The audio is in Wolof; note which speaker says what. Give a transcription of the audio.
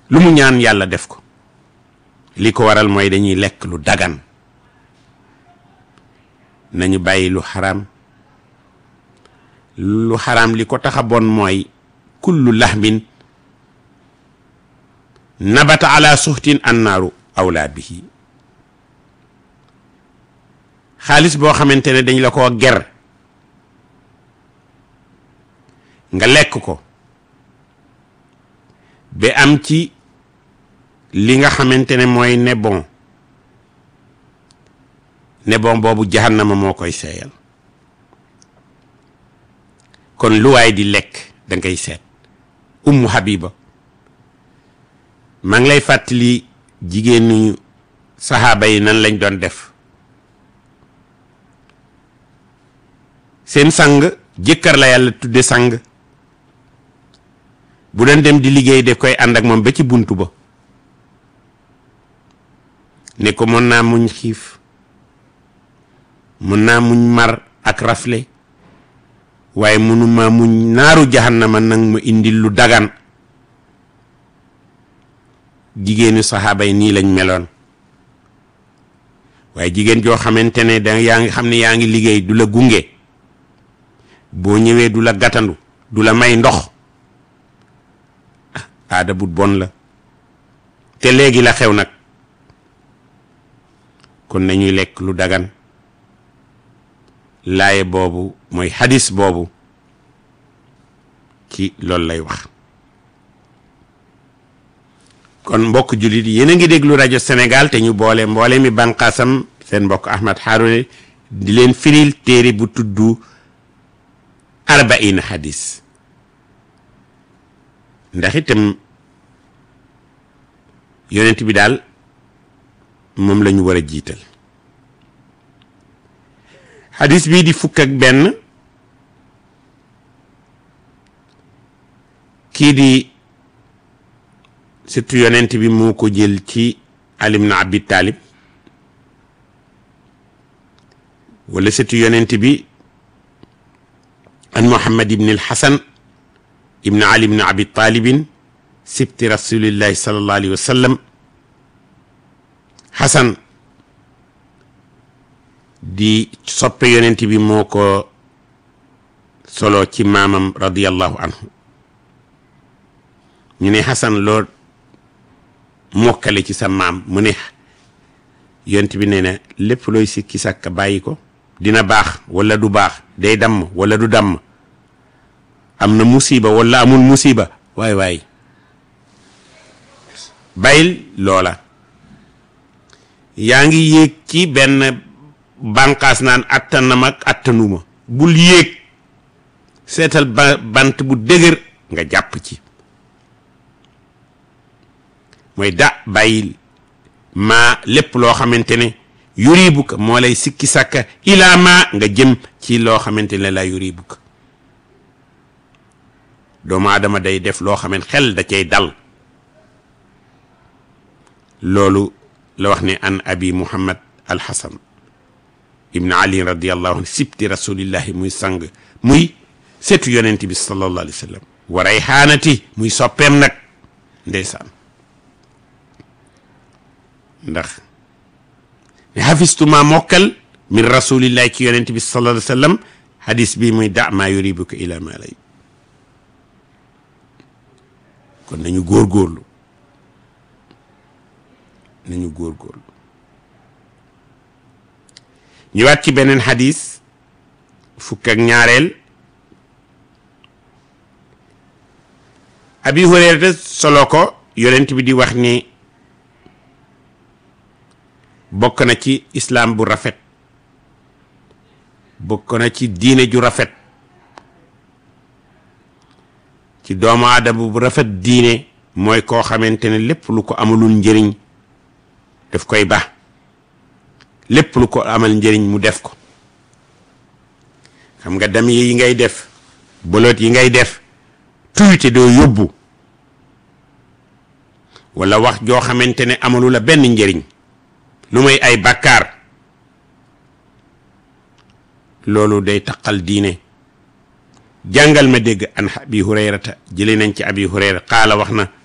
Speaker 1: lu mu ñaan yàlla def ko li ko waral mooy dañuy lekk lu dagan nañu bàyyi lu xaraam lu xaraam li ko tax a bon mooy kullu lahmin nabata ala suxtin annaaru awlaa bihi xaalis boo xamante ne dañ la koo ger nga lekk ko ba am ci li nga xamante ne mooy ne bon ne bon boobu jahannama moo koy seeyal kon lu waay di lekk da ngay seet ummu habiba maa ngi lay fàttali jigéenu saxaaba yi nan lañ doon def seen sang jëkkër la yàlla tudde sang bu doon dem di liggéey def koy ànd ak moom ba ci buntu ba ne ko mën naa muñ xiif mën naa muñ mar ak rafle waaye mënuma muñ naaru jahannama nag mu indil lu dagan jigéenu saxaaba yi nii lañ meloon waaye jigéen joo xamante ne da yaa ngi xam ne yaa ngi liggéey du la gunge boo ñëwee du la gàttandu du la may ndox aada bu bon la te léegi la xew nag kon nañuy lekk lu dagan laaye boobu mooy hadis boobu ci loolu lay wax kon mbokk jullit yéen a ngi déglu rajo Sénégal te ñu boole mboole mi banqaasam seen mbokk Ahmad Haroune di leen firil téere bu tudd arbaina hadis ndax itam yonent bi daal moom la ñu war a jiital hadis bii di fukk ak benn kii di surtout yonent bi moo ko jël ci Ali ibn Abi Talib wala surtout yonent bi an Muhammad ibn al-Hasan ibn Ali ibn Abi Talibin sibti rasulillahi sallallahu alayhi wa sallam Hasan di soppe yonent bi moo ko solo ci maamam radiyallahu anhu ñu ne Hasan loo mokkale ci sa maam mu ne yonent bi nee na lépp looy sikki sàkka bàyyi ko dina baax wala du baax day damm wala du damm am na musiba wala amul musiba waay waay bàyyil loola yaa ngi yéeg ci benn bànqaas naan attanam ak attanuma bul yéeg seetal ba bant bu dëgër nga jàpp ci mooy da bàyyil maa lépp loo xamante ne yuribuka moo lay sikki sàkka ilaa maa nga jëm ci loo xamante ne la yuribuka doomu aadama day def loo xamante xel da cay dal loolu la wax ne an abi muhammad alxasan ibn ali radiallahu anhu sibti rasulillahi muy sang muy setu yonent bi sallallahu alayhi wa sallam wa rayhaanati muy soppeem nag ndeysaan ndax ne xafistuma mokkal min rasulillahi ci yonent bi sallallahu alayhi wa sallam hadis bi muy da maa yuribuka ila ma lay kon nañu góorgóorlu nañu góorgóorlu ñëwaat ci beneen hadis fukk ak ñaareel abi hurayrata solo ko yonent bi di wax ni bokk na ci islaam bu rafet bokk na ci diine ju rafet ci doomu aadama bu rafet diine mooy koo xamante ne lépp lu ko amalul njëriñ daf koy ba lépp lu ko amal njëriñ mu def ko xam nga dam yi ngay def bolot yi ngay def tuyte doo yóbbu wala wax joo xamante ne amalu la benn njëriñ lu may ay bàkkaar loolu day taqal diine jàngal ma dégg an abi hurayrata jële nañ ci abi hurayra qaala wax na